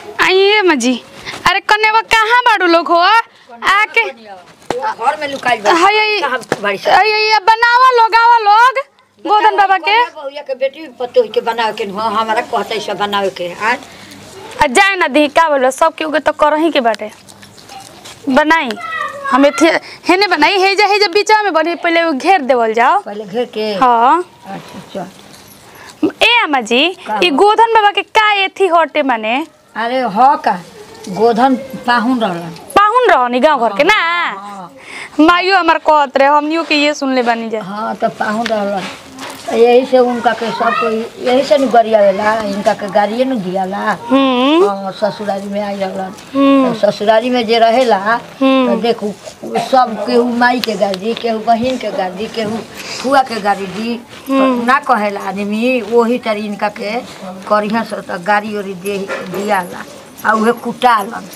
आइए मजी अरे कन्यावा कहाँ बाड़ू लोग हो आके घर में लुकाइल बा हाय हाय कहाँ बाड़ी से आइए बनावा लोग आवा लोग गोदन बाबा के बहुया के बेटी पतो के बनावे के हाँ हमारा कहते सब बनावे के आज आ जाए ना दी का बोलो सब के उगे तो करही के बाटे बनाई हमें थे हेने बनाई हे जा हे जा बीचा में बनी पहले वो घेर देवल जाओ पहले घेर के हाँ अच्छा चल ए अम्मा जी का ई गोधन बाबा के का एथी हटे माने अरे ह का गोधन पाहुन रहलन पाहुन रहनी गांव घर के ना हाँ माइयो हमार कहत रहे हमनियो के ये सुनले बानी जा हाँ तो पाहुन रहलन तो यही से उनका के सब कोई यही से न गरियावेला इनका के गाड़िए न दियाला हम्म हाँ ससुरारी में आई रहलन हम्म तो ससुरारी में जे रहेला हम्म। तो देखू सब केहू माई के गाड़ी केहू बहिन के गाड़ी केहू फुआ के गाड़ी दी तो ना कहेला आदमी वही तरी इनका के करिया से तो गाड़ी ओरी दे दियाला आ उहे कुटालन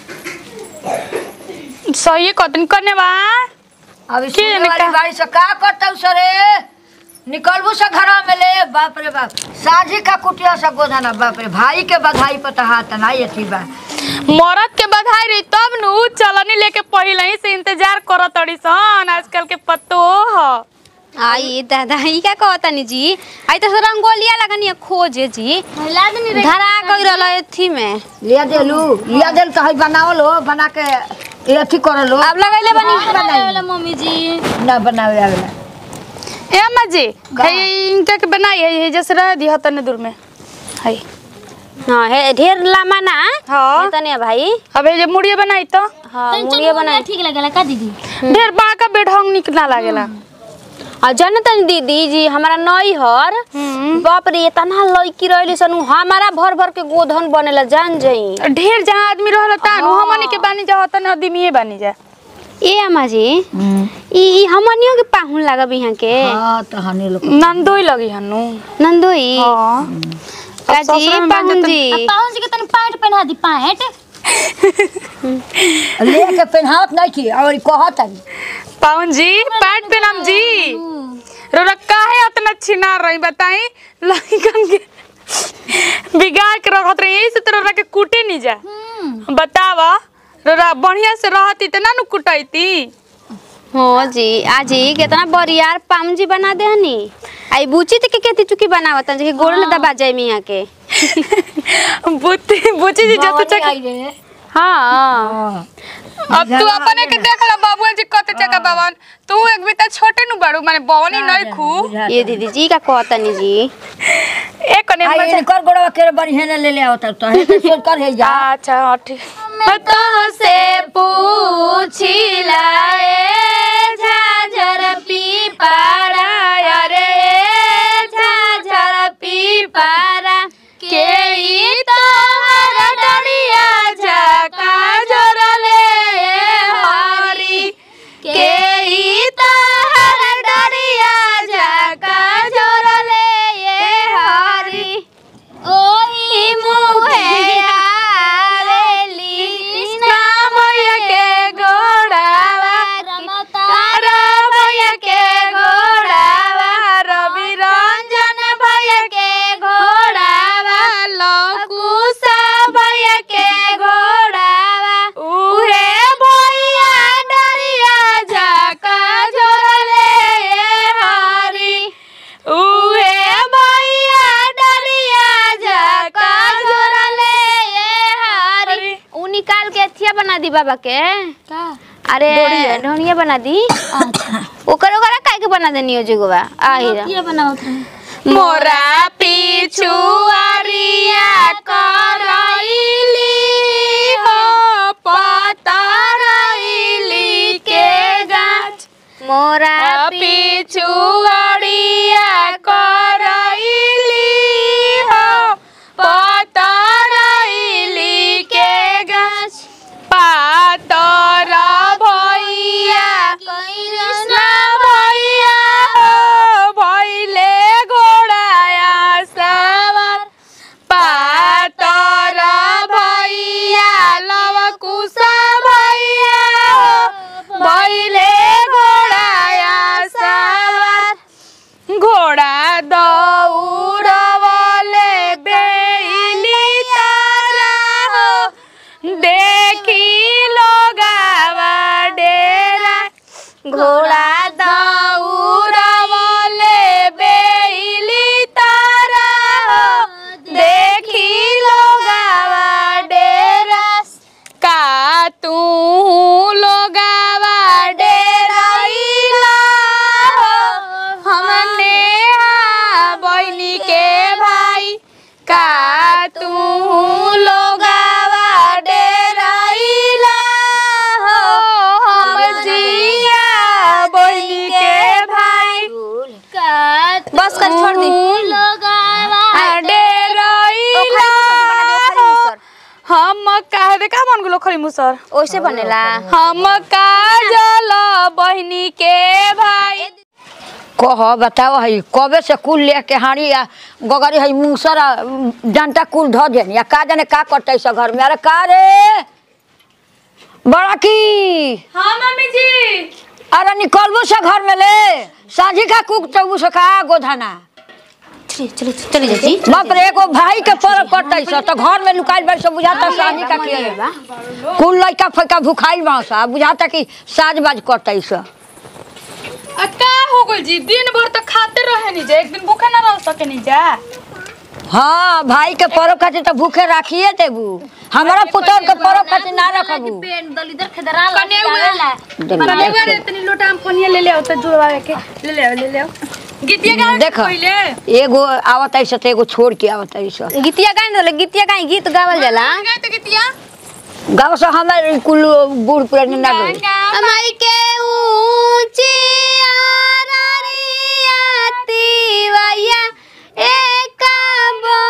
सही कहतन कने बा अब के सुने जाने वाली का- बाड़ी से का करता सरे निकलबू से घर में ले बाप रे बाप साझी का कुटिया से गोधना बाप रे भाई के बधाई पता हाथ ना अथी बा मरद के बधाई रही तब नु चलनी लेके पहिले ही से इंतजार करत तड़ी सन आजकल के पत्तो ह आई दादा ई का कहतानी जी आई तो रंगोलिया लगनी खोजे जी धरा गई रहल एथी में लिया देलू लिया देल तो है बनावल हो बना के ये अथी करल हो अब लगैले बनी बनाई मम्मी जी ना बनावे आवेला ए अम्मा जी का? है इनका के बनाई है ये जैसे रह दी हतने दूर में है हां हे ढेर लामा ना हाँ तने भाई अब ये जे मुड़िए बनाई तो हां मुड़िया बना ठीक लगेला का दीदी ढेर बड़का बेढंग निक ना लागेला आ जनतन दीदी जी हमारा नई हर हम्म बाप रे इतना लड़की रहली सन हमारा भर भर के गोधन बनेला जान जाई ढेर जहाँ आदमी रहल तानु हमनी के बानी जा हतन आदमीए बानी जा ए अम्मा जी ई ई हमनियो के पाहुन लागब यहाँ के हाँ तो हनी लोग नंदोई लगी हनु नंदोई हाँ का जी ससुरा में पाहुन बांधे जी पाहुन जी के तन पैंट पहना दी पैंट ले के पहनावत नहीं की और कहत है पावन जी पैंट पहनाम जी रोरा काहे इतना छिना रही बताई लड़कन के बिगाड़ के रखत रही यही से तो रोरा के कूटे नहीं जा बतावा रोरा बढ़िया से रहती त ना नु कुटैती हो जी आजी कितना बरियार पाम जी बना दे हनी आई बुची ते के केती चुकी बनावत जे गोड़ ले दबा जाए मियां के बुद्धि बुची जी जत चक आई रे हां हाँ अब तू अपने के देख ला बाबू जी कत चका बावन तू एक बिता छोटे नु बड़ू माने बवनी नहीं खू ये दीदी जी का कहतनी जी एक कने आई मजा इनकर गोड़वा के बढ़िया ने ले ले आवत तो है तो सोच कर है जा अच्छा हाँ, ठीक तो से पूछी लाए झाझर पी पारा अरे झाझर पी पारा के ई तोहर डरिया झका जोरले हरी के ई तोहर डरिया झका जोरले हरी ओही मुहे आवेली कृष्णमय के गोड़ावा तारा भैया के गोड़ावा रवि रंजन भैया के घोड़ावा लकुसा भैया के घोड़ावा उहे भैया डरिया झका झोरले हरी उहे भैया डरिया झका झोरले हरी उ निकाल के अथिया बना दी बाबा के का अरे ढोनिया बना दी ओकर ओकरा काहे के बना देनी हो जुगवा आही रा ये बनावत रहे मोरा पिछु अरिया करैली हो पतरैली के गाछ मोरा पिछु अरिया करैली हो पतरैली के गाछ पातर भैया कृष्ण भैया हो भैले घोड़ाया सवार पातर घोड़ा दौड़वले बेली तारा हो देखी लोगावा डेरा का तू लोगावा डेराइला हो हमने बहनी के भाई का तू लोगावा डेराइला हो हम जिया बहनी के भाई बस कर छोड़ दी डेराइला हम काहे दे का बन गेलो खरी मुसर ओइसे बनेला हम काजल बहनी के भाई कह बताओ है कबे से कुल लेके हाड़ी आ गगरी है मूसर आ, डंटा कुल धो देनी आ का जाने का करते सब घर में अरे का रे बड़ा की हाँ मम्मी जी अरे निकलबू से घर में ले साझी का कुक चबू से का गोधाना चलिए चलिए चलिए चाची बाप रे एगो भाई के पर कटै छ त घर में लुकाइल बार सब बुझाता सानी का किए बा कुल लइका फइका भुखाइल बा सा बुझाता कि साज बाज कटै छ आ का हो गइल जी दिन भर तो खाते रहे नहीं जा एक दिन भूखे ना रह सके नहीं जा हाँ भाई के परब खातिर त भूखे राखिए देबू हमारा पुतौर के परब खातिर ना रखबू कने बार इतनी लोटा हम कोनिया ले ले आओ तो जुड़वा के ले ले आओ ले ले आओ गीतिया गा देख पहले एगो आवत ऐसे त एगो छोड़ के आवत ऐसे गीतिया गाइन रहले गीतिया गाई गीत गावल जाला गाय तो गीतिया गाँव से हमारे कुल बूढ़ पुरानी ना गई हमारी के ऊंची आरारिया तिवैया एकाबो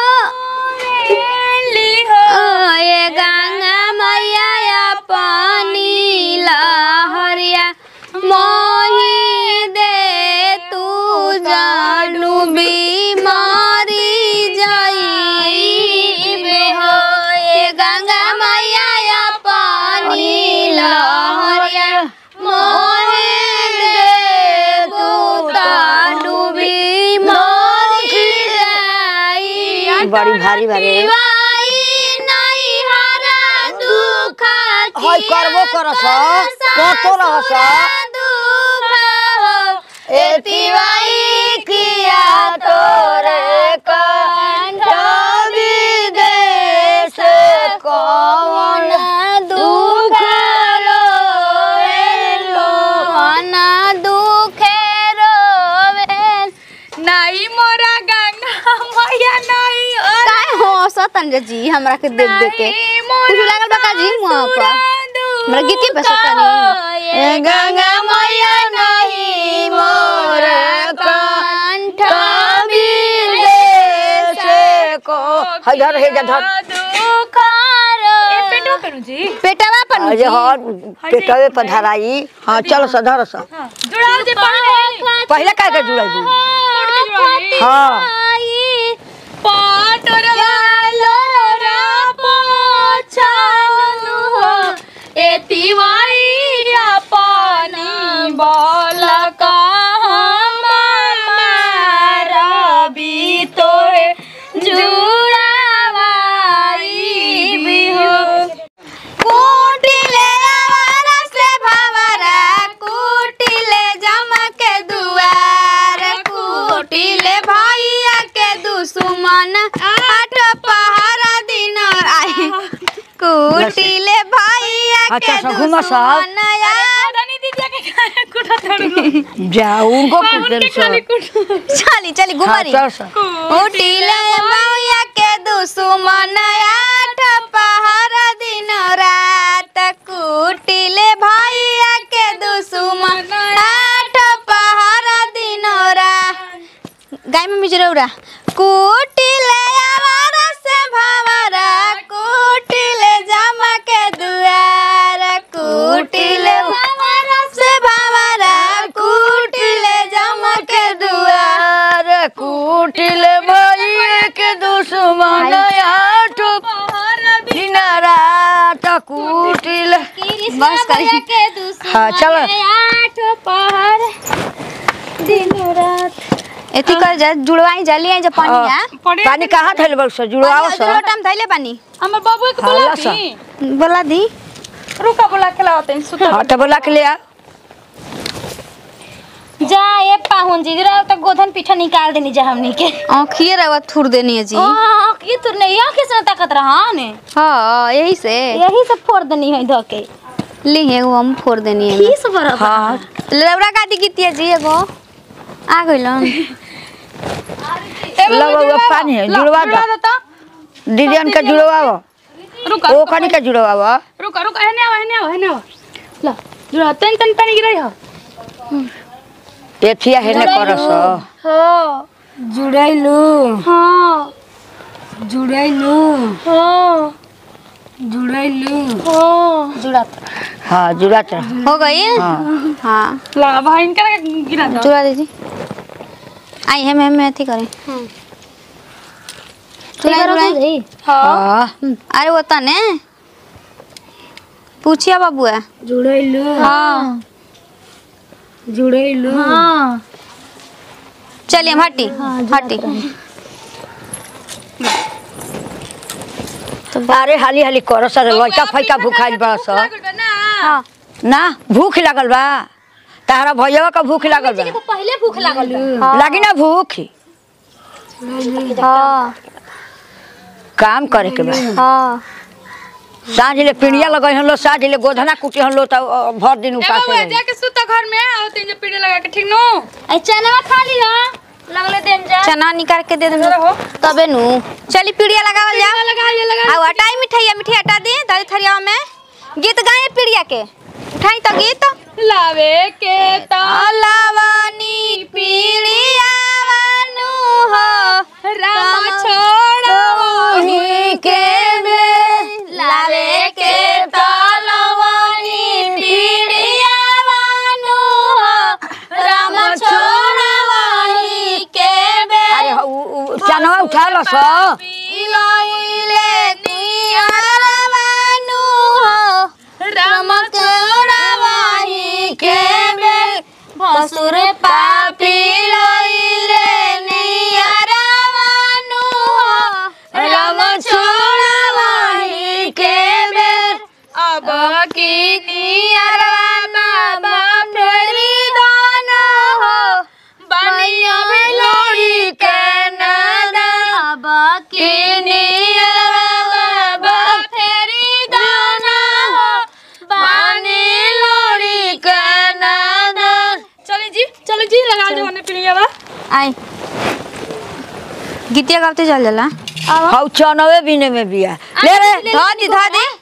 ओ ये गंगा मैया पानी लहरिया मोही दे तू जानू बीमारी जाइबे हो ये गंगा मैया पानी लहरिया मोही दे तू जानू बीमारी जाइबे बड़ी भारी भारी हई करबो करस कतो रहस एतिवाई किया तोरे कंठ विदेश कौन दुख रोवेलो मन दुख रोवे नहीं मोरा गंगा मैया नहीं और काय हो सतन रे जी हमरा के देख देख के नहीं कुछ लागल बा का जी मुंह पर हमरा गीती पे सतनी ए गंगा मैया नहीं मोर कंठ विदेश को हई धर हे जा धर दुख ए पेटो पेनु जी पेटवा पर अजे हर पेटवे पर धराई हाँ चल स धर स हां जुड़ाओ जे पहले पहले का के जुड़ाई कोड के जुड़ाई हाँ पाटरवा लोरा पोछानु हो एतिवाई पानी बोल रबी तोहे जुड़ावाई भी हो कुटिले आवारा से भावरा कुटिले जमके दुआर कुटिले भैया के दुश्मन आठ पहरा दिन आई कुटिले भैया के अच्छा, सब घूमा सब। दुश्मन यार रानी दीदी के खाए कुटा थोड़ी जा उनको कुछ खाली कुटा चली चली हाँ घुमारी चल स उठिले मौया के दुश्मन आठ पहर दिन रात कुटिले भैया के दुश्मन आठ पहर दिन रात गाय में मिजरौरा कुटिले आवारा से भावरा कुटिले जमा के दुआर कुटिले भावरा से भावरा कुटिले जमा के दुआर कुटिल भाई के दुश्मन आठ दिन रात कुटिल बस करी हाँ चल आठ पहर दिन रात एती कर जा जुड़वाई जली आई जा पानिया पानी कहाँ थैल बल से जुड़वाओ स लोटम धैले पानी हमर बाबू के हाँ, बुला ला सा। दी बोला दी रुका बुला के लाओ तनी सुता हाँ तो बोला के ले आ जा ये पाहुन जी जरा तो गोधन पीठा निकाल देनी जा हमनी के आँखिए रवा थुर देनी है जी ओ ये तो नहीं आंखें से ताकत रहा ने हाँ यही से यही सब फोड़ देनी है धोके ली एगो हम फोड़ देनी है किस बरबर हाँ लौड़ा काटी कीती जी एगो आ गइलन लो बउआ पानी है जुड़वा दो देता दीदियन के जुड़वाओ रुका ओ कनी के जुड़वाओ रुका रुका हेने आवा हेने आवा हेने आवा ला जुड़ा तन तन पानी गिराई हो एथिया हेने करस हाँ जुड़ैलू हाँ जुड़ैलू हाँ जुड़ैलू हाँ जुड़ा हाँ जुड़त रह हो गई हाँ हाँ ला भाई इनका गिरा दो चुरा दीजिए आई है मैं मैं अथी करें चुराई चुराई हाँ हाँ अरे वो तने पूछिया बाबुआ जुड़ैलू हाँ जुड़ैलू हां चलिए हम हटी हटी अरे हाली हाली करस रे लइका फैका भूखाइल बस हाँ ना भूख लागल बा तारा भैया का भूख लागल बा तो पहले भूख लागल बा। लागी ना भूख हाँ काम करे के बा हाँ साँझ ले पिड़िया लगई हन लो साँझ ले गोधना कुटी हन लो त अ, भर दिन ए उपास बाबू रही जाके सुता घर में आओ तीन पीड़े लगा के ठीक नो ए चना खा लियो लगले देम जा चना निकाल के दे दे हो तबे नु चली पीड़िया लगावल जा लगा ये लगा आ हटाई मिठाइया मिठाई हटा दी दादी थरिया में गीत गाए पीड़िया के उठाई तो गीत लावे के ता अलावानी पीड़िया वानु हो राम छोड़ो ही के बे लावे के तलवानी पीड़िया वानु हो राम छोड़वाही के बे अरे ह- उ- उ- चनवा उठा लो सो इलोइले नियर वानु हो राम छोड़वाही के बे भसुर पापी लइले नियर वानु हो राम छोड़वाही के बे अब की नियर बाबा फेरी दाना हो बनिया में लोड़ी के नादा अब की नियर बाबा फेरी दाना हो बनी लोड़ी के नादा चले जी चले जी लगा दो ने पीड़िया बा आई गीतिया गाते चल जाला हौ चनवे बिने में बिया ले रे धा दी धा दी